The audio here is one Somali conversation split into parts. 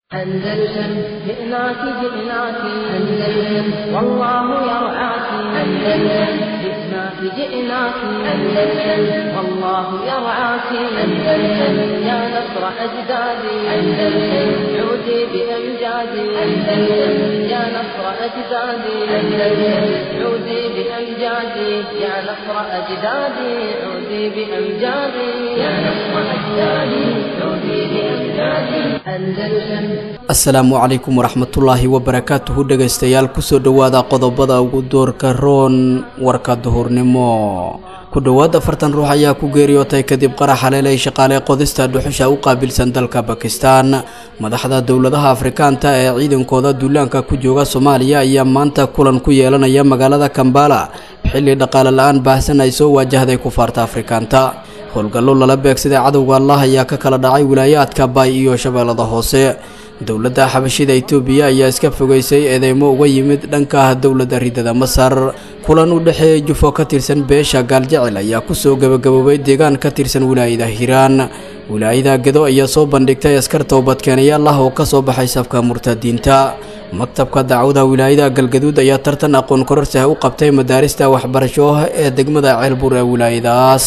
أندلسن جئناك جئناك أندلسن والله يرعاك أندلسن جئناك جئناك أندلسن والله يرعاك أندلسن يا نصر أجدادي أندلسن عودي بأمجادي أندلسن يا نصر أجدادي أندلسن عودي بأمجادي يا نصر أجدادي عودي بأمجادي يا نصر أجدادي عودي بأمجادي أندلسن asalaamu calaykum waraxmatullaahi wabarakaatuhu dhegaystayaal kusoo dhowaada qodobada ugu doorka roon warka duhurnimo ku dhowaad afartan ruux ayaa ku geeriyootay kadib qarax haleelay shaqaale qodista dhuxusha u qaabilsan dalka bakistan madaxda dowladaha afrikaanta ee ciidankooda duulaanka ku jooga soomaaliya ayaa maanta kulan ku yeelanaya magaalada kambala xilli dhaqaale la-aan baahsan ay soo waajahday kufaarta afrikaanta howlgallo lala beegsaday cadowga allah ayaa ka kala dhacay wilaayaadka baay iyo shabeellada hoose dowladda xabashida itoobiya ayaa iska fogeysay eedeymo uga yimid dhanka dowladda ridada masar kulan u dhexeeyay jufo ka tirsan beesha gaaljecel ayaa kusoo gebagaboobay deegaan ka tirsan wilaayada hiiraan wilaayada gedo ayaa soo bandhigtay askar toobadkeenayaal ah oo kasoo baxay safka murtadiinta maktabka dacwada wilaayada galgaduud ayaa tartan aqoon kororsi u qabtay madaarista waxbarasho ee degmada ceelbur ee wilaayadaas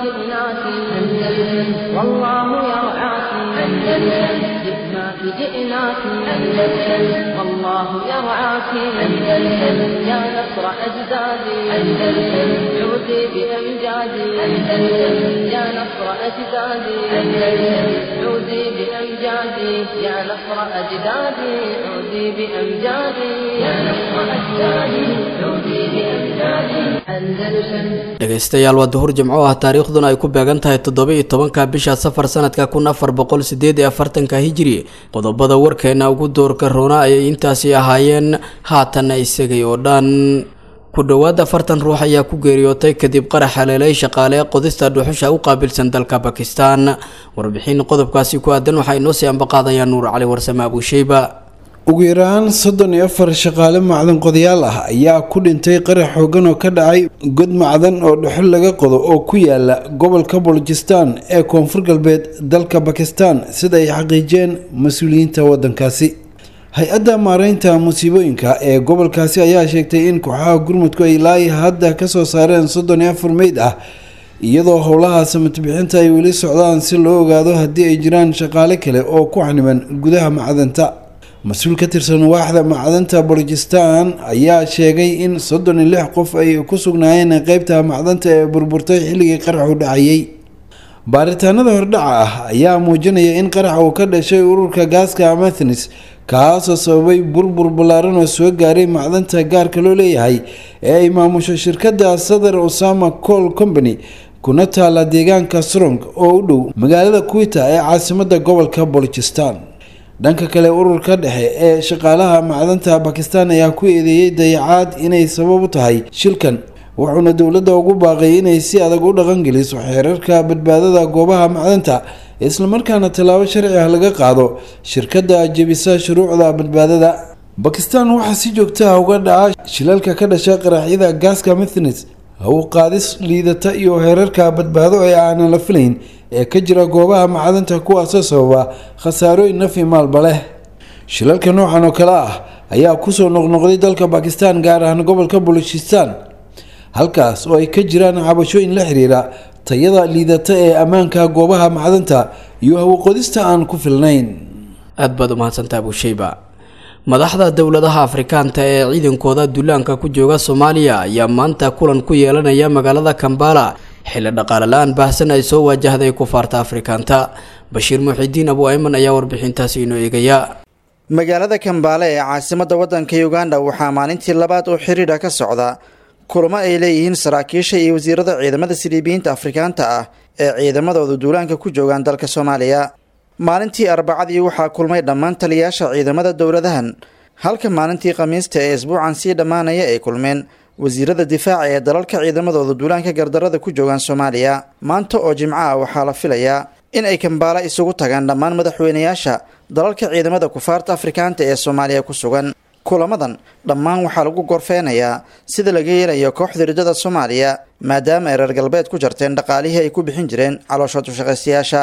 جئناك أندلسن والله يرعاك أندلسن يا نصر أجدادي أندلسن عودي بأمجادي أندلسن يا نصر أجدادي أندلسن عودي بأمجادي يا نصر أجدادي عودي بأمجادي يا نصر أجدادي عودي بأمجادي أندلسن dhegaystayaal waa duhur jimco ah taariikhduna ay ku beegan tahay toddoba iyo tobanka bisha safar sanadka kun afar boqol sideed iyo afartanka hijiri qodobada warkeena ugu doorka roona ayay intaasi ahaayeen haatanna isagay oo dhan ku dhowaad afartan ruux ayaa ku geeriyootay kadib qarax haleelay shaqaale qodista dhuxusha u qaabilsan dalka bakistan warbixin qodobkaasi ku aadan waxaa inoo sii ambaqaadaya nuur cali warsame abuusheyba ugu yaraan soddon iyo afar shaqaale macdan qodayaal ah ayaa ku dhintay qarax xoogan oo ka dhacay god macdan oo dhuxul laga qodo oo ku yaala gobolka bolojistan ee koonfur galbeed dalka bakistan sida ay xaqiijiyeen mas-uuliyiinta wadankaasi hay-adda maareynta musiibooyinka ee gobolkaasi ayaa sheegtay in kooxaha gurmudku ay ilaahi hadda kasoo saareen soddon iyo afar meyd ah iyadoo howlaha samatbixinta ay weli socdaan si loo ogaado haddii ay jiraan shaqaale kale oo ku xaniban gudaha macdanta mas-uul ka tirsan waaxda macdanta bolojistan ayaa sheegay in soddon iyo lix qof ay ku sugnaayeen qeybta macdanta ee burburtay xilligii qaraxu dhacayay baaritaanada hordhaca ah ayaa muujinaya in qarax uu ka dhashay ururka gaaska amathnis kaasoo sababay burbur ballaaran oo soo gaaray macdanta gaarka loo leeyahay ee ay maamusho shirkadda southern osama col company kuna taala deegaanka strong oo u dhow magaalada kuwita ee caasimada gobolka bolojistan dhanka kale ururka dhexe ee shaqaalaha macdanta bakistan ayaa ku eedeeyey dayacaad inay sabab u tahay shilkan wuxuuna dowladda ugu baaqay inay si adag u dhaqangeliso xeerarka badbaadada goobaha macdanta islamarkaana tallaabo sharci ah laga qaado shirkadda jebisa shuruucda badbaadada bakistan waxaa si joogta ah uga dhaca shilalka ka dhasha qaraxyada gaaska mithnis haw qaadis liidata iyo heerarka badbaado ee aanan la filayn ee ka jira goobaha macdanta kuwaasoo sababa khasaarooyin nafi maalba leh shilalka noocan oo kale ah ayaa kusoo noqnoqday dalka bakistan gaar ahaan gobolka bolochistan halkaas oo ay ka jiraan cabashooyin la xiriira tayada liidata ee ammaanka goobaha macdanta iyo hawaqodista aan ku filnayn aada baad umahadsantaa abuusheyba madaxda dowladaha afrikaanta ee ciidankooda duulaanka ku jooga soomaaliya ayaa maanta kulan ku yeelanaya magaalada kambala xilli dhaqaale la-aan baahsan ay soo waajahday kufaarta afrikaanta bashiir muxidiin abu ayman ayaa warbixintaasi inoo eegaya magaalada kambaale ee caasimadda waddanka uganda waxaa maalintii labaad oo xiriira ka socda kulamo ay leeyihiin saraakiisha iyo wasiirada ciidamada siliibiyiinta afrikaanta ah ee ciidamadooda duulaanka ku joogaan dalka soomaaliya maalintii arbacadii waxaa kulmay dhammaan taliyayaasha ciidamada dowladahan halka maalintii khamiista ee isbuucan sii dhammaanaya ay kulmeen wasiirada difaaca ee dalalka ciidamadooda duulaanka gardarada ku joogaan soomaaliya maanta oo jimco ah waxaa la filayaa in ay kambaala isugu tagaan dhammaan madaxweynayaasha dalalka ciidamada kufaarta afrikaanta ee soomaaliya ku sugan kulamadan dhammaan waxaa lagu gorfeynayaa sida laga yeelayo kooxda ridada soomaaliya maadaama ay reer galbeed ku jarteen dhaqaalihii ay ku bixin jireen caloosha dushaqaystayaasha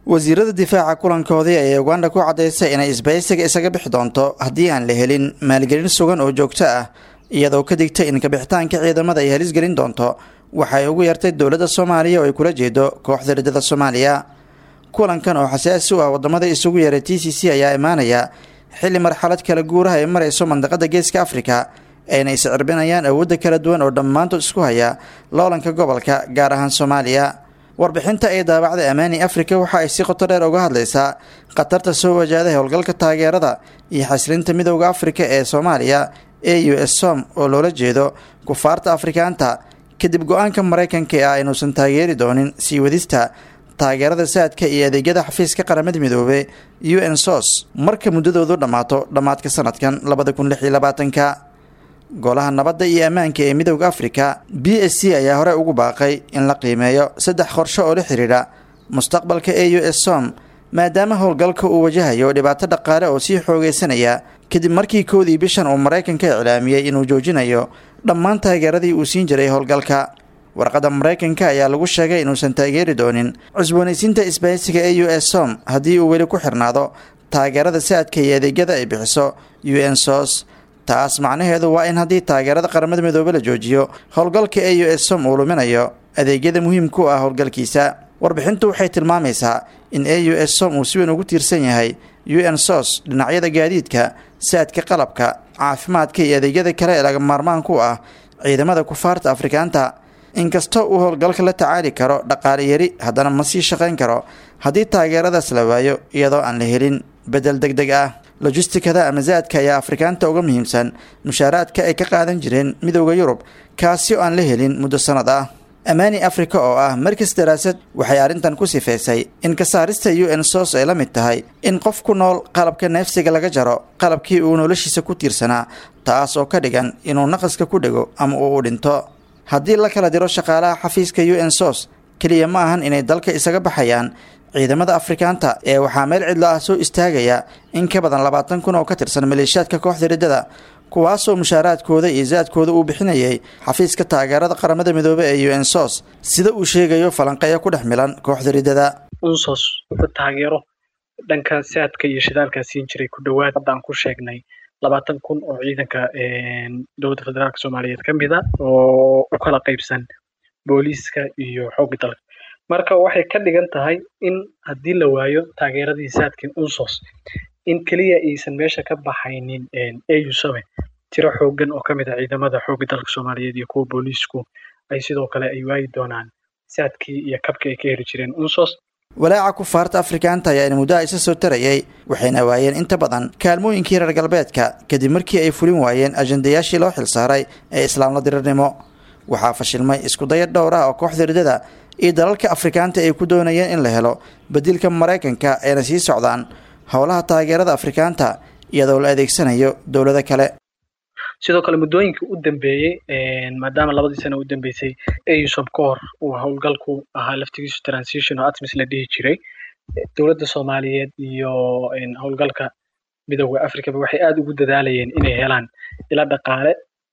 wasiirada difaaca kulankoodii ayay uganda ku caddaysay inay isbaysiga isaga bixi doonto haddii aan la helin maalgelin sugan oo joogto ah iyadoo ka digtay in kabixitaanka ciidamada ay halis gelin doonto waxay ugu yartay dowladda soomaaliya oo ay kula jeedo kooxda riddada soomaaliya kulankan oo xasaasi u ah wadamada isugu yeeray t c c ayaa imaanaya xilli marxalad kala guuraha ay marayso mandaqada geeska afrika ayna is cirbinayaan awoodda kala duwan oo dhammaantood isku haya loolanka gobolka gaar ahaan soomaaliya warbixinta ay daabacday amaani afrika waxa ay si qoto dheer uga hadlaysaa khatarta soo wajahday howlgalka taageerada iyo xaslinta midowda afrika ee soomaaliya e u s som oo loola jeedo kufaarta afrikaanta kadib go-aanka maraykanka ee ah inuusan taageeri doonin sii wadista taageerada saadka iyo adeegyada xafiiska qaramada midoobe u n sos marka muddadoodu dhammaato dhammaadka sanadkan labada kun lix iyo labaatanka golaha nabadda iyo ammaanka ee midowda afrika b s c ayaa hore ugu baaqay in la qiimeeyo saddex qorsho oo la xidhiidha mustaqbalka e u s som maadaama howlgalka uu wajahayo dhibaato dhaqaale oo sii xoogeysanaya kadib markii koodii bishan uu maraykanka iclaamiyey inuu joojinayo dhammaan taageeradii uu siin jiray howlgalka warqadda maraykanka ayaa lagu sheegay inuusan taageeri doonin cusboonaysiinta isbahaysiga e u s som haddii uu weli ku xirnaado taageerada saadka iyo adeegyada ay bixiso u n sos taas macnaheedu waa in haddii taageerada qaramada midoobe la joojiyo howlgalka e u s som uu luminayo adeegyada muhiimka u ah howlgalkiisa warbixintu waxay tilmaamaysaa in e u s som uu si weyn ugu tiirsan yahay u n sos dhinacyada gaadiidka saadka qalabka caafimaadka iyo adeegyada kale ee laga maarmaanka u ah ciidamada kufaarta afrikaanta inkastoo uu howlgalka la tacaali karo dhaqaale yari haddana ma sii shaqayn karo haddii taageeradaas la waayo iyadoo aan la helin bedel deg deg ah lojistikada ama saadka ayaa afrikaanta uga muhiimsan mushaaraadka ay ka qaadan jireen midowda yurub kaasi oo aan la helin muddo sannad ah amaani afrika oo ah markas daraasad waxay arrintan ku sifeysay in ka saarista u n sos ay la mid tahay in qof ku nool qalabka neefsiga laga jaro qalabkii uu noloshiisa ku tiirsanaa taas oo ka dhigan inuu naqaska ku dhego ama uu u dhinto haddii la kala diro shaqaalaha xafiiska u n sos keliya ma ahan inay dalka isaga baxayaan ciidamada afrikaanta ee waxaa meel cidlo ah soo istaagaya in ka badan labaatan kun oo ka tirsan maleeshiyaadka kooxda riddada kuwaasoo mushaaraadkooda iyo saadkooda uu bixinayay xafiiska taageerada qaramada midoobe ee u n sos sida uu sheegayo falanqeeyo ku dhex milan kooxda riddada unsos wuxuu taageero dhanka saadka iyo shidaalkaa siin jiray ku dhowaad hadda aan ku sheegnay labaatan kun oo ciidanka dowladda federaalk soomaaliyeed ka mid a oo u kala qaybsan booliiska iyo xoogga dalka marka waxay ka dhigan tahay in haddii la waayo taageeradii saadkin unsos in keliya aysan meesha ka baxaynin au same tiro xoogan oo ka mid ah ciidamada xoogga dalka soomaaliyeed iyo kuwa booliisku ay sidoo kale ay waayi doonaan saadkii iyo kabkii ay ka heli jireen unsos walaaca kufaarta afrikaanta ayaa in muddaha isa soo tarayay waxayna waayeen inta badan kaalmooyinkii reer galbeedka kadib markii ay fulin waayeen ajandayaashii loo xilsaaray ee islaamla dirirnimo waxaa fashilmay iskudaya dhowr ah oo kooxda riddada iyo dalalka afrikaanta ay ku doonayeen in la helo bedilka maraykanka ayna sii socdaan howlaha taageerada afrikaanta iyadoo la adeegsanayo dowlado kale sidoo kale muddooyinkii u dambeeyey maadaama labadii sana u dambeysay ausom ka hor uu howlgalku ahaa laftigiisu transition oo atmis la dhihi jiray dowladda soomaaliyeed iyo howlgalka midooda africaba waxay aada ugu dadaalayeen inay helaan ila dhaqaale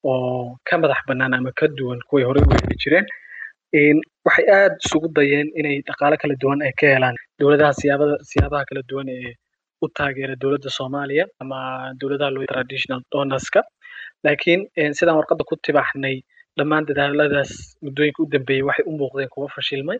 oo ka madax bannaan ama ka duwan kuway horey u heli jireen waxay aada isugu dayeen inay dhaqaale kala duwan ay ka helaan dowladaha siyaabada siyaabaha kala duwan ee u taageera dowladda soomaaliya ama dowladaha loo traditional donorska laakiin sidaan warqadda ku tibaxnay dhammaan dadaaladaas muddooyinka u dambeeyey waxay u muuqdeen kuwa fashilmay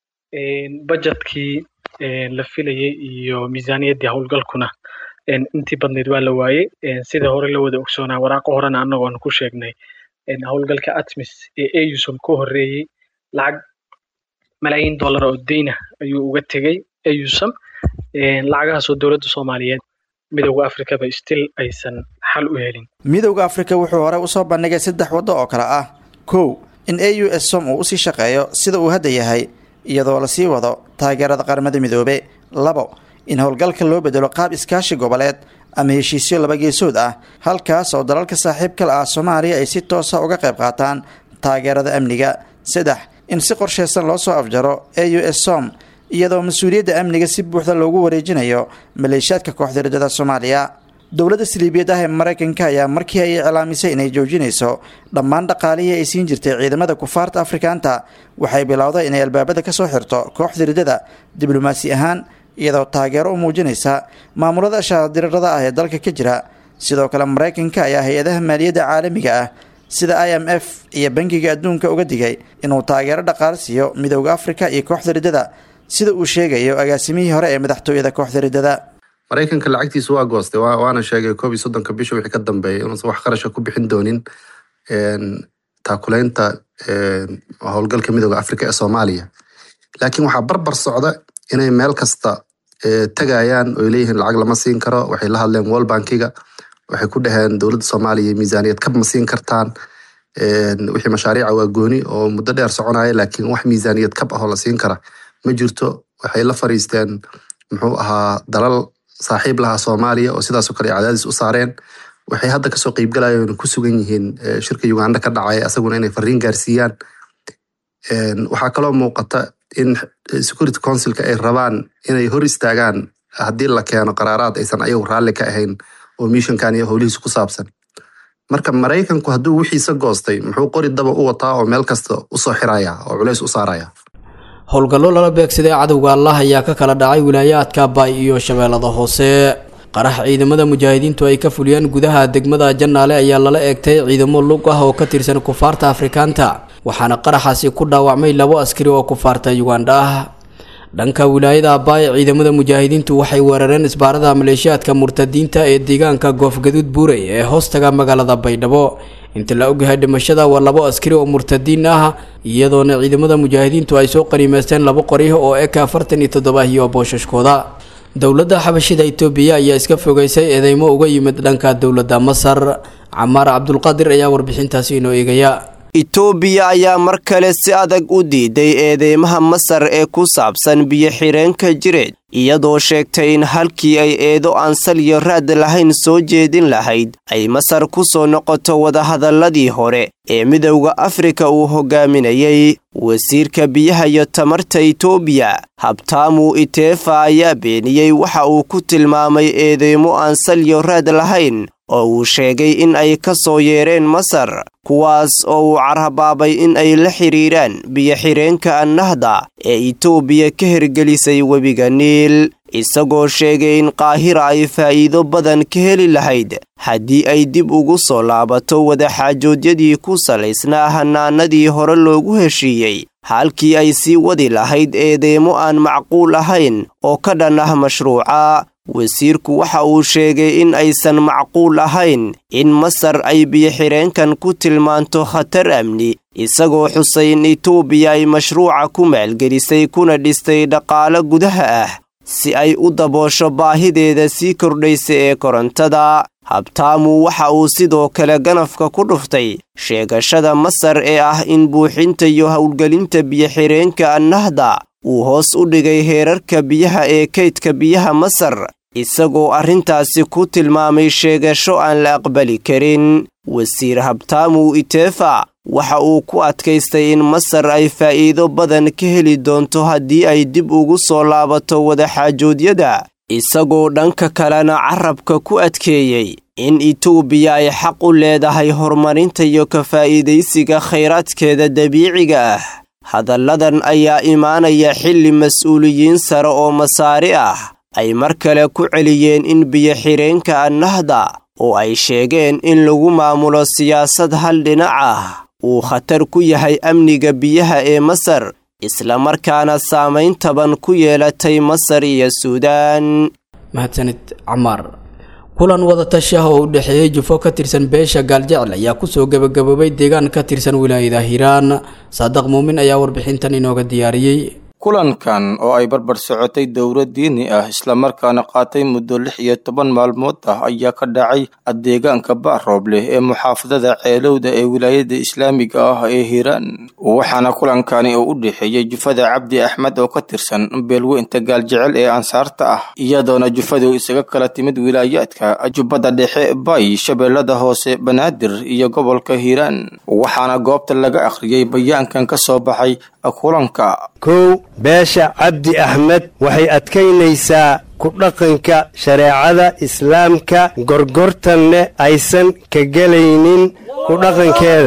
budgetkii la filayey iyo miisaaniyaddii howlgalkuna intii badnayd waa la waayey sida hore la wada ogsoonaa waraaqo horena annagoon ku sheegnay howlgalka atmis ee ausom ka horreeyey lacag malaayiin dollar oo deyna ayuu uga tegey ausom lacagahaasoo dowladda soomaaliyeed midowda afrikaba still aysan xal u helin midowda afrika wuxuu hore usoo bandhigay saddex waddo oo kale ah kow in a u s som uu usii shaqeeyo sida uu hadda yahay iyadoo lasii wado taageerada qaramada midoobe labo in howlgalka loo bedelo qaab iskaashi goboleed ama heshiisyo laba geesood ah halkaas oo dalalka saaxiibkala ah soomaaliya ay si toosa uga qayb qaataan taageerada amniga saddex in si qorshaysan loo soo afjaro a u s som iyadoo mas-uuliyadda amniga si buuxda loogu wareejinayo maleeshiyaadka kooxda riddada soomaaliya dowladda saliibiyad ah ee maraykanka ayaa markii ay iclaamisay inay joojinayso dhammaan dhaqaalihii ay siin jirtay ciidamada kufaarta afrikaanta waxay bilowday inay albaabada ka soo xirto kooxda riddada diblomaasi ahaan iyadoo taageero u muujinaysa maamulada shaadirirada ah ee dalka ka jira sidoo kale maraykanka ayaa hay-adaha maaliyadda caalamiga ah sida i m f iyo bangiga adduunka uga digay inuu taageero dhaqaale siiyo midowda afrika iyo kooxda riddada sida uu sheegayo agaasimihii hore ee madaxtooyada kooxda riddada maraykanka lacagtiisa waa goostay waana sheegay koob iyo soddonka bisha wixii ka dambeeyay inuusan wax qarasha ku bixin doonin taakuleynta howlgalka midooda afrika ee soomaaliya laakiin waxaa barbar socda inay meel kasta tagayaan oy leeyihiin lacag lama siin karo waxay la hadleen wall bankiga waxay ku dhaheen dowladda soomaaliya miisaaniyad kab ma siin kartaan wixii mashaariica waa gooni oo muddo dheer soconaya laakiin wax miisaaniyad kab ahoo la siin kara ma jirto waxay la fariisteen muxuu ahaa dalal saaxiib lahaa soomaaliya oo sidaasoo kale cadaadis u saareen waxay hadda kasoo qeybgalayeen ku sugan yihiin shirka uganda ka dhacay asaguna inay fariin gaarsiiyaan waxaa kaloo muuqata in security councilka ay rabaan inay hor istaagaan haddii la keeno qaraaraad aysan ayagu raalli ka ahayn oo mishankan iyo howlihiisa ku saabsan marka maraykanku hadduu wixiisa goostay muxuu qori daba u wataa oo meel kasta usoo xiraya oo culays u saaraya howlgallo lala beegsaday cadowga allah ayaa ka kala dhacay wilaayaadka baay iyo shabeellada hoose qarax ciidamada mujaahidiintu ay ka fuliyeen gudaha degmada jannaale ayaa lala eegtay ciidamo lug ah oo ka tirsan kufaarta afrikaanta waxaana qaraxaasi ku dhaawacmay labo askari oo kufaarta yugandha ah dhanka wilaayada abaay ciidamada mujaahidiintu waxay weerareen isbaarada maleeshiyaadka murtadiinta ee deegaanka goofgaduud buurey ee hoostaga magaalada baydhabo inta la ogyahay dhimashada waa labo askari oo murtadiin ah iyadoona ciidamada mujaahidiintu ay soo qaniimeysteen labo qori oo eka afartan iyo toddoba iyo booshaskooda dowladda xabashida itoobiya ayaa iska fogeysay eedeymo uga yimid dhanka dowladda masar camaar cabdulqaadir ayaa warbixintaasi inoo eegaya itoobiya ayaa mar kale si adag u diiday eedeymaha masar ee ku saabsan biyo-xireenka jireed iyadoo sheegtay in halkii ay eedo aan salyo raad lahayn soo jeedin lahayd ay masar ku soo noqoto wadahadalladii hore ee midowda afrika uu hogaaminayey wasiirka biyaha iyo tamarta itoobiya habtaamu iteefa ayaa beeniyey waxa uu ku tilmaamay eedeymo aan salyo raad lahayn oo uu sheegay in ay ka soo yeereen masar kuwaas oo uu carhabaabay in ay la xidhiiraan biyo-xireenka annahda ee itoobiya ka hirgelisay webiga niil isagoo sheegay in qaahira ay faa'iido badan ka heli lahayd haddii ay dib ugu soo laabato wadaxaajoodyadii ku salaysnaa hanaanadii hore loogu heshiiyey halkii ay sii wadi lahayd eedeymo aan macquul ahayn oo ka dhan ah mashruuca wasiirku waxa uu sheegay in aysan macquul ahayn in masar ay biyo-xireenkan ku tilmaanto khatar amni isagoo xusay in itoobiya ay mashruuca ku maalgelisay kuna dhistay dhaqaalo gudaha ah si ay u daboosho baahideeda sii kordhaysa ee korontada habtaamu waxa uu sidoo kale ganafka ku dhuftay sheegashada masar ee ah in buuxinta iyo howlgelinta biyo-xireenka annahda uu hoos u dhigay heerarka biyaha ee kaydka biyaha masar isagoo arrintaasi ku tilmaamay sheegasho aan la aqbali karin wasiir habtaamu iteefa waxa uu ku adkaystay in masar ay faa'iido badan ka heli doonto haddii ay dib ugu soo laabato wadaxaajoodyada isagoo dhanka kalena carabka ku adkeeyey in itoobiya ay xaq u leedahay horumarinta iyo ka faa'iidaysiga khayraadkeeda dabiiciga ah hadalladan ayaa imaanaya xilli mas-uuliyiin sare oo masaari ah ay mar kale ku celiyeen in biyo-xireenka annahda oo ay sheegeen in lagu maamulo siyaasad hal dhinac ah uu khatar ku yahay amniga biyaha ee masar islamarkaana saamayn taban ku yeelatay masar iyo suudaan mahadsanid camaar kulan wadatashi ah oo u dhexeeyey jufo ka tirsan beesha gaaljecel ayaa kusoo gebagaboobay deegaan ka tirsan wilaayada hiiraan saadaq muumin ayaa warbixintan inooga diyaariyey kulankan oo ay barbar socotay dowlad diini ah islamarkaana qaatay muddo lix iyo toban maalmood ah ayaa ka dhacay deegaanka baaroobleh ee muxaafadada ceelowda ee wilaayada islaamiga ah ee hiiraan waxaana kulankani oo u dhexeeyey jufada cabdi axmed oo ka tirsan beelweynta gaaljecel ee ansaarta ah iyadoona jufadu isaga kala timid wilaayaadka jubbada dhexe bay shabeellada hoose banaadir iyo gobolka hiiraan waxaana goobta laga akhriyey bayaankan ka soo baxay kulanka kow beesha cabdi axmed waxay adkaynaysaa ku dhaqanka shareecada islaamka gorgortanne aysan ka gelaynin ku dhaqankeeda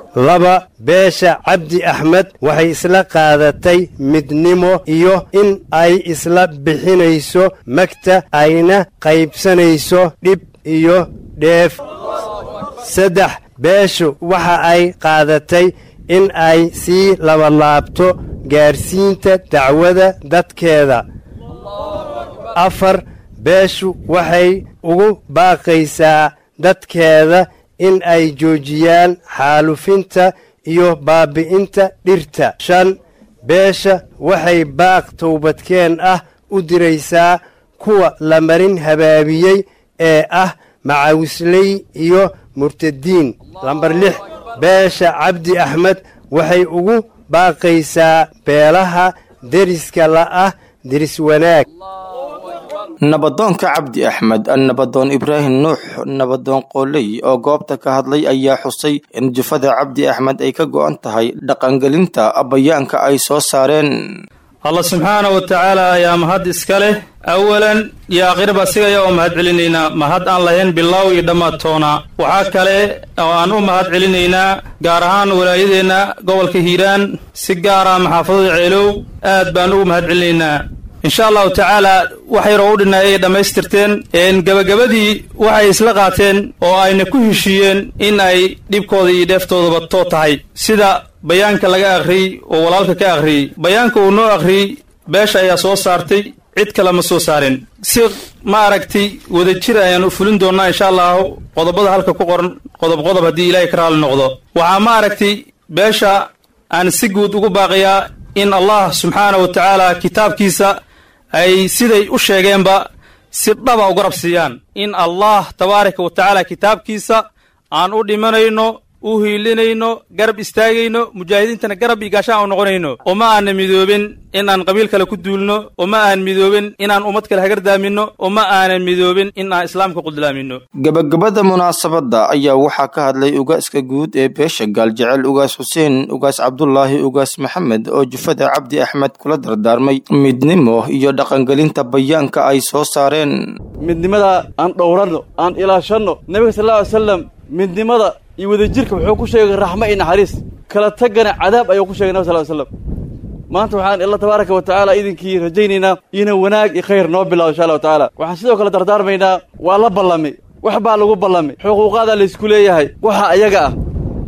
laba beesha cabdi axmed waxay isla qaadatay midnimo iyo in ay isla bixinayso magta ayna qaybsanayso dhib iyo dheef saddex beeshu waxa ay qaadatay in ay sii labalaabto gaarsiinta dacwada dadkeeda afar beeshu waxay ugu baaqaysaa dadkeeda in ay joojiyaan xaalufinta iyo baabi'inta dhirta shan beesha waxay baaq towbadkeen ah u diraysaa kuwa la marin habaabiyey ee ah macawisley iyo murtadiin lambar lix beesha cabdi axmed waxay ugu baaqaysaa beelaha deriska la'ah deris wanaag nabadoonka cabdi axmed nabadoon ibraahim nuux nabadoon qooley oo goobta ka hadlay ayaa xusay in jufada cabdi axmed ay ka go'an tahay dhaqangelinta bayaanka ay soo saareen allah subxaana wa tacaala ayaa mahad iska leh awalan iyo aakhiraba sigaya oo mahad celinaynaa mahad aan lahayn bilow iyo dhammaadtoona waxaa kale oo aan u mahad celinaynaa gaar ahaan walaayadeenna gobolka hiiraan si gaara maxaafadada ceelow aad baan ugu mahad celinaynaa insha allahu tacaala wax yaroo u dhinay ay dhammaystirteen gebagabadii waxay isla qaateen oo ayna ku heshiiyeen in ay dhibkooda iyo dheeftoodaba too tahay sida bayaanka laga akhriyey oo walaalka ka akhriyey bayaanka uu noo akhriyey beesha ayaa soo saartay cid kale ma soo saarin si ma aragtay wadajir ayaan u fulin doonnaa insha allahu qodobada halka ku qoran qodob qodob haddii ilaahay ka raali noqdo waxaa ma aragtay beesha aan si guud ugu baaqiyaa in allah subxaana wa tacaala kitaabkiisa ay siday u sheegeenba si dhaba u garab siiyaan in allah tabaaraka wa tacaala kitaabkiisa aan u dhimanayno u hiilinayno garab istaagayno mujaahidiintana garab iyo gaashaan u noqonayno uma aanna midoobin inaan qabiil kale ku duulno uma aan midoobin inaan ummad kale hagardaaminno uma aanan midoobin in aan islaamka qudlaamino gebagabada munaasabadda ayaa waxaa ka hadlay ugaaska guud ee beesha gaaljecel ugaas xuseen ugaas cabdulaahi ugaas maxamed oo jufada cabdi axmed kula dardaarmay midnimo iyo dhaqangelinta bayaanka ay soo saareen midnimada aan dhowranno aan ilaashanno nebiga sal lla ly slam midnimada iyo wadajirka wuxuu ku sheegay raxmo iyo naxariis kala tagana cadaab ayuu ku sheegay nabig sal ly slam maanta waxaan illa tabaaraka wa tacaala idinkii rajaynaynaa ina wanaag iyo khayr noo bilaabo insha allahu tacaala waxaan sidoo kale dardaarmaynaa waa la ballamay wax baa lagu ballamay xuquuqaadaa laysku leeyahay waxa ayaga ah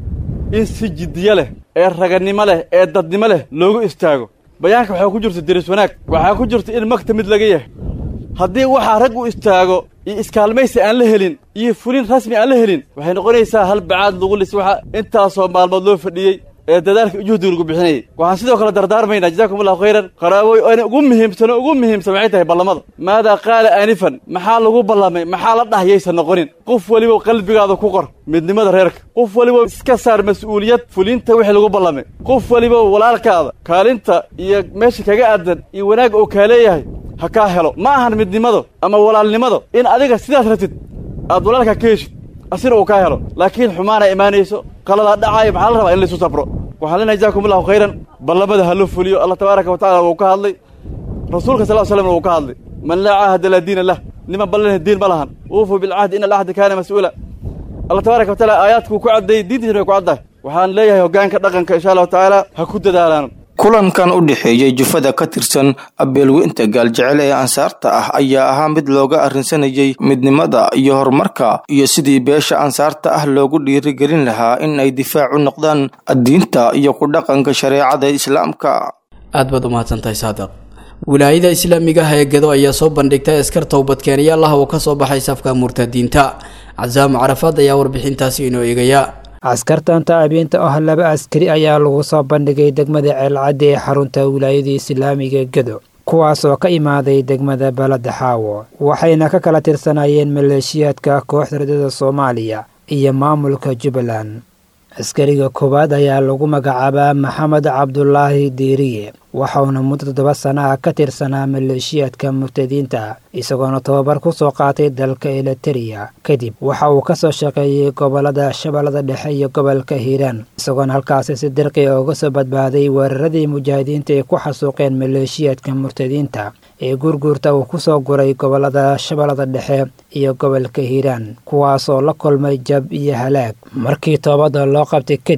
in si jiddiyo leh ee raganimo leh ee dadnimo leh loogu istaago bayaanka waxaa ku jirta deris wanaag waxaa ku jirta in magta mid laga yahay haddii waxaa rag u istaago iyo iskaalmaysi aan la helin iyo fulin rasmi aan la helin waxay noqonaysaa hal bacaad lagu lis waxa intaasoo maalmood loo fadhiyey ee dadaalka juhdiga lagu bixinayay waxaan sidoo kale dardaarmaynaa jazakum allahu khayran qaraaboy oona ugu muhiimsano ugu muhiimsan waxay tahay ballamada maadaa qaala aanifan maxaa lagu ballamay maxaa la dhah yaysan noqonin qof weliba qalbigaada ku qor midnimada reerka qof weliba iska saar mas-uuliyad fulinta wixii lagu ballamay qof weliba walaalkaada kaalinta iyo meesha kaga aadan iyo wanaag oo kaa leeyahay ha kaa helo ma ahan midnimado ama walaalnimado in adiga sidaas ratid aad walaalkaa ka heshid asina uu kaa helo laakiin xumaana imaanayso qaladaa dhacaayo maxaa la rabaa in laysu sabro waxaan leenahay jazakum allahu khayran ballamada ha loo fuliyo allah tabaaraka wa tacala wuu ka hadlay rasuulka sal slamna wuu ka hadlay man laa caahada laa diina lah niman ballanah diin ma lahan uufuu bilcahdi ina alcahda kaana mas-uula allah tabaaraka wa taala aayaadkuu ku caddeeyey diintiisna way ku caddahay waxaan leeyahay hoggaanka dhaqanka insha allahu tacaala ha ku dadaalaan kulankan u dhexeeyey jufada ka tirsan abeelweynta gaaljecel ee ansaarta ah ayaa ahaa mid looga arrinsanayay midnimada iyo horumarka iyo sidii beesha ansaarta ah loogu dhiirigelin lahaa in ay difaac u noqdaan diinta iyo ku dhaqanka shareecada islaamka aad baad u mahadsantahay saadiq wilaayada islaamiga ah ee gedo ayaa soo bandhigtay askar towbadkeenyaal ah oo ka soo baxay safka murtadiinta casaamo carafaad ayaa warbixintaasi inoo eegaya askartan taabiinta ah laba askari ayaa lagu soo bandhigay degmada ceelcaddi ee xarunta wilaayada islaamiga gedo kuwaas oo ka imaaday degmada balada xaawo waxayna ka kala tirsanayeen maleeshiyaadka kooxda radada soomaaliya iyo maamulka jubbaland askariga koowaad ayaa lagu magacaabaa maxamed cabdulaahi diiriye waxauna muddo toddoba sana ah ka tirsanaa maleeshiyaadka murtadiinta isagoona tobabar ku soo qaatay dalka eliteria kadib waxa uu ka soo shaqeeyey gobolada shabeellada dhexe iyo gobolka hiiraan isagoona halkaasi si dirqi uga soo badbaaday weeraradii mujaahidiinta ay ku xasuuqeen maleeshiyaadka murtadiinta ee guurguurta uu ku soo guray gobolada shabeellada dhexe iyo gobolka hiiraan kuwaasoo la kulmay jab iyo halaag markii toobadda loo qabtay kadib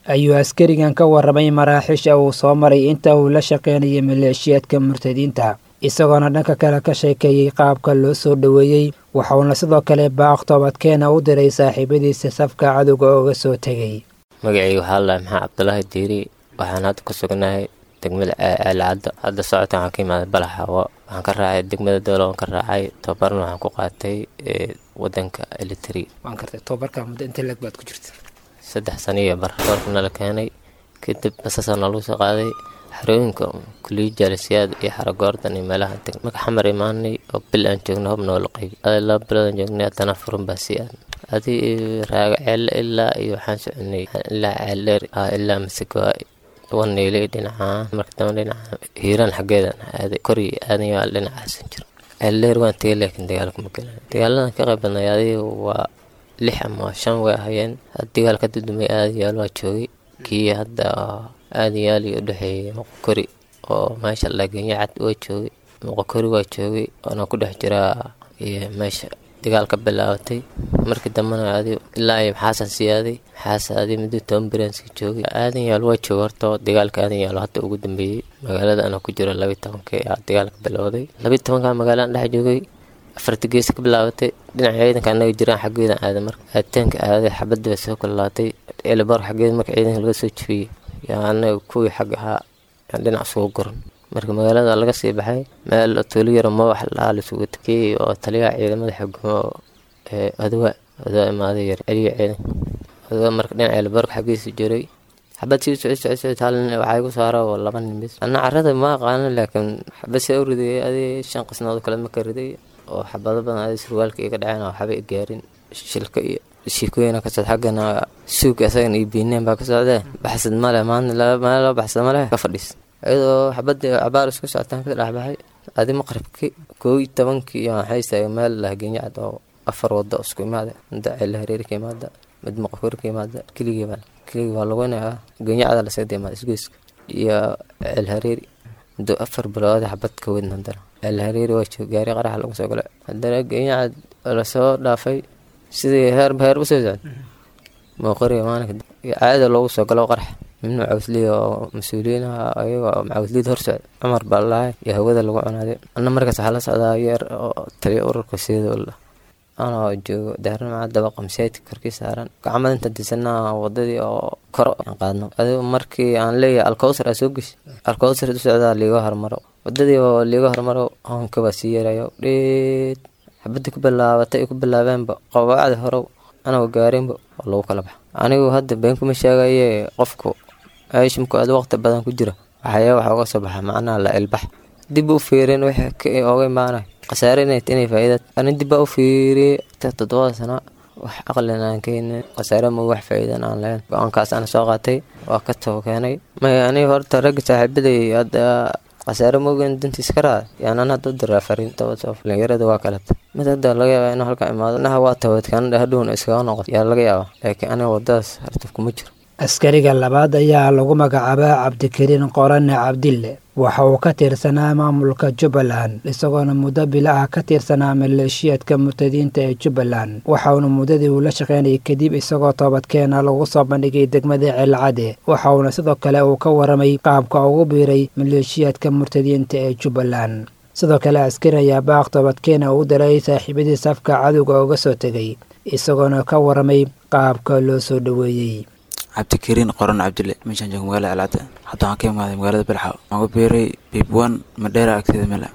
ayuu askarigan ka warramay maraaxiisha uu soo maray inta uu la shaqaynayay maleeshiyaadka murtadiinta isagoona dhanka kale ka sheekeeyey qaabka loo soo dhoweeyey waxauna sidoo kale baaq toobadkeena u diray saaxiibadiisa safka cadowga ooga soo tegay magacayga waxaa la maxaa cabdulaahi diiri waxaan hadda ku sugnahay degmada aalcadda hadda socodkan waxaan ka imaaday balaxawo waxaan ka raacay degmada doolo waan ka raacay tababarna waxaan ku qaatay wadanka elitri waan kartay tababarka muddo inta leg baad ku jirta saddex sano iyo bar doorka nala keenay kadib basasaa nalagu soo qaaday xarooyinka kuliya jaalisiyaad iyo xaragoordan iyo meelaha deg marka xamar imaanay oo bil aan joogno hob noola qaybi ada laba bilood aan joognay haddana furun baa sii aad adi raaga ceelle ilaa iyo waxaan soconay ilaa ceeldheer ilaa masegoa waneylay dhinacaa marka dambe dhinaca hiiraan xaggeedan aaday kori aadan yaal dhinacaasan jiro ceeldheer waan tegay laakiin dagaalka ma galan dagaaladan ka qayb badnay adiga waa lix ama shan way ahayeen dagaal ka dudumay aadayaal waa joogay kii hadda aadayaal iyo udhexeeyay moqokori oo meesha lagenya cad waa joogay moqokori waa joogay oona ku dhex jiraa iyo meesha dagaal ka bilaabatay markii dambena adi ilaa iyo maxaasan sii aaday maxaas aaday muddo toban biranska joogay aadan yaal waa jooga horta dagaalka aadan yaalo hadda ugu dambeeyey magaalada ana ku jiro labiyi tobanka aa dagaalka bilowday labiyi tobanka magaalada dhex joogay afarta gees ka bilaabatay dhinaca ciidanka anaga jiraan xaggeedan aaday marka aaditaanka aaday xabadda bay soo kulalaatay elebor xaggeeda marka ciidanka laga soo jebiyey yaa anaga kuwii xag ahaa dhinac isugu goran marka magaalada laga sii baxay meel tuulo yaro mawax lahaa laisugu takeeyey oo taliyaha ciidamada xukumo ee adowa adowa imaaday yar celiya ciidanka adowa marka dhinaca elborg xaggiisa jiray xabad sii socod socod socod hal nin waxaa igu saara oo laba nin bis anna carrada ma aqaano laakiin xabad see u riday adi shan qisnood kale ma ka riday oo xabado badan adi surwaalka iga dhaceen oo waxba i gaarin shilka iyo shiikooyina ka socda xaggana suuga isagana iyo biineen baa ka socdee baxsad male maanta meel loo baxsad male ka fadhiis iyadoo xabadii cabaar isku socotaan ka dhexbaxay adi maqribki koo iyo tobankii iyo waxay istaagay meel lahgenyacad oo afar wado isku imaada mid ceele hareeri ka imaada mid maqokori ka imaada keligii baa keligii waa lagunayaa genyacada lasagda imaada isgoyska iyo ceel hareeri muddo afar bilood xabad ka weyn haddana ceel hareeri waa joog gaari qaraxa lagu soo galay haddana genyacad lasoo dhaafay sidii heerba heer usoo socda mooqoriga maalinka caada loogu soo galo qarax min macawsliya oo mas-uuliyiinaha ayaga macawsliyada hor socda cumar baa lalahay iyo hawada lagu cunaaday anna markaas waxaa la socdaa yeer oo taliya ururka sidola anoo joogo daaramaca dabaqa masaajidka korkii saaran gacmada inta disanaa wadadii oo koro aan qaadno adigu markii aan leeyahay alkowsar aa soo geshi alkowsar u socdaa liiga hormaro wadadii oo liiga hormaro hoonka baa sii yeerayo dheed xabadii ku bilaabatay ay ku bilaabeenba qawaacdi horow anagoo gaarinba oo lagu kala baxa anigu hadda been kuma sheegaye qofku aishimku aad waqti badan ku jira waxaya waxa uga soo baxa macnaha la ilbax dib u fiirin wixii oga imaanay khasaare inay inay faa'iida ani dib baa u fiiriyey toddobada sano wax aqlin aan keenin khasaare ma wax faa'iidan aan lahayn go-aankaas aan soo qaatay waa ka too keenay may aniga horta ragga saaxiibaday hadda khasaare moogan dantiis ka raada yaanan hadda u diraa fariin dhalinyarada waa kaleta mid hadda laga yaaba inuu halkan imaado naha waa tawadkaana hadhowna iskaga noqoto yaa laga yaaba laakiin aniga wadadaas hartaf kuma jiro askariga labaad ayaa lagu magacaabaa cabdikariin qorane cabdille waxa uu ka tirsanaa maamulka jubbaland isagoona muddo bilo ah ka tirsanaa maleeshiyaadka murtadiinta ee jubbaland waxauna muddadii uu la shaqaynayay kadib isagoo toobadkeena lagu soo bandhigay degmada ceelcade waxauna sidoo kale uu ka waramay qaabka ugu biiray maleeshiyaadka murtadiinta ee jubbaland sidoo kale askari ayaa baaq toobadkeena uu diray saaxiibadii safka cadowga uga soo tegay isagoona ka waramay qaabka loo soo dhoweeyey cabdikariin qoran cabdille meeshaan jooga magaalada alcadda hadda waxaan ka imaaday magaalada belxaw waxaan ku biiray biibwan madheera agteeda mela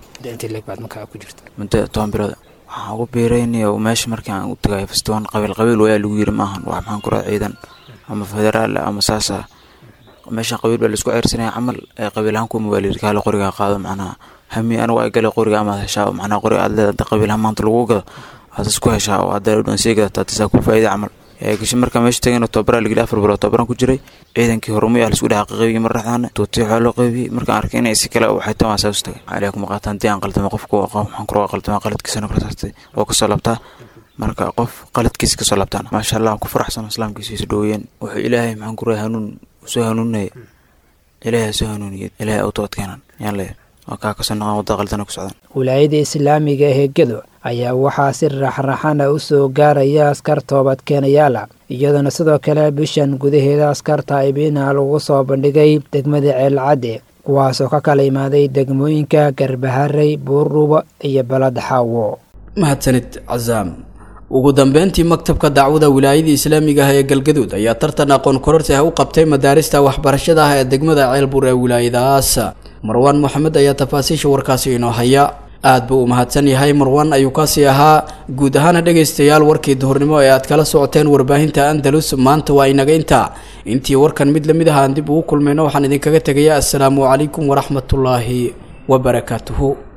muddo toban bilood waxaan ugu biiray niyo meesha markii aan u tagayo fastoon qabiil qabiil wayaa lagu yiri maahan wax maxaan ku raa ciidan ama federaal ama saasa meesha qabiil baa laisku ceyrsanaya camal qabiilahaan kuma waa layiri kaale qorigaa qaado macnaha hami anigu ay galay qoriga amaad heshaa macnaha qoriga aad leedahay qabiilahaan maanta lagu gado aad isku heshaa oo hadda dhan sii gadataa tasaa ku faa'iida camal gashi markaa meesha tagayna tobabaraa lageli afar bilood tobabaran ku jiray ciidankii horumay ah laisku dhex qaybiyey mar dhexdaana tuutii waxaa loo qaybiyey markaan arkay inay si kale waxay tan waa saas tagay calaa kuma qaataan dii aan qaldama qofku waxaan ku qaldama qaladkiisana kala saartay oo kasoo labtaa marka qof qaladkiisa kasoo labtaan maasha allah ku faraxsan islaamkiisa isu dhoweeyeen wuxuu ilaahay maxaan ku rahay hanuun soo hanuuninaya ilaahay soo hanuuniyay ilaahay u toobad keenan yaan leeyahay waa kaa kasoo noqon wadda qaldana ku socdaan wilaayada islaamiga ee gedo ayaa waxaa si raxraxana u soo gaaraya askar toobadkeenayaala iyadoona sidoo kale bishan gudaheeda askar taa'ibiina lagu soo bandhigay degmada ceelcadde kuwaasoo ka kala imaaday degmooyinka garbaharey buurdhuubo iyo balada xaawo mahadsanid casaam ugu dambeyntii maktabka dacwada wilaayada islaamiga ah ee galgaduud ayaa tartan aqoon kororsi ah u qabtay madaarista waxbarashada ah ee degmada ceelbuur ee wilaayadaas marwaan moxamed ayaa tafaasiisha warkaasi inoo haya aad buu u mahadsan yahay marwaan ayuu kaasii ahaa guud ahaana dhegaystayaal warkii duhurnimo ee aad kala socoteen warbaahinta andalus maanta waa inaga intaa intii warkan mid lamid ah aan dib ugu kulmayno waxaan idinkaga tegayaa assalaamu calaykum waraxmatullaahi wabarakaatuhu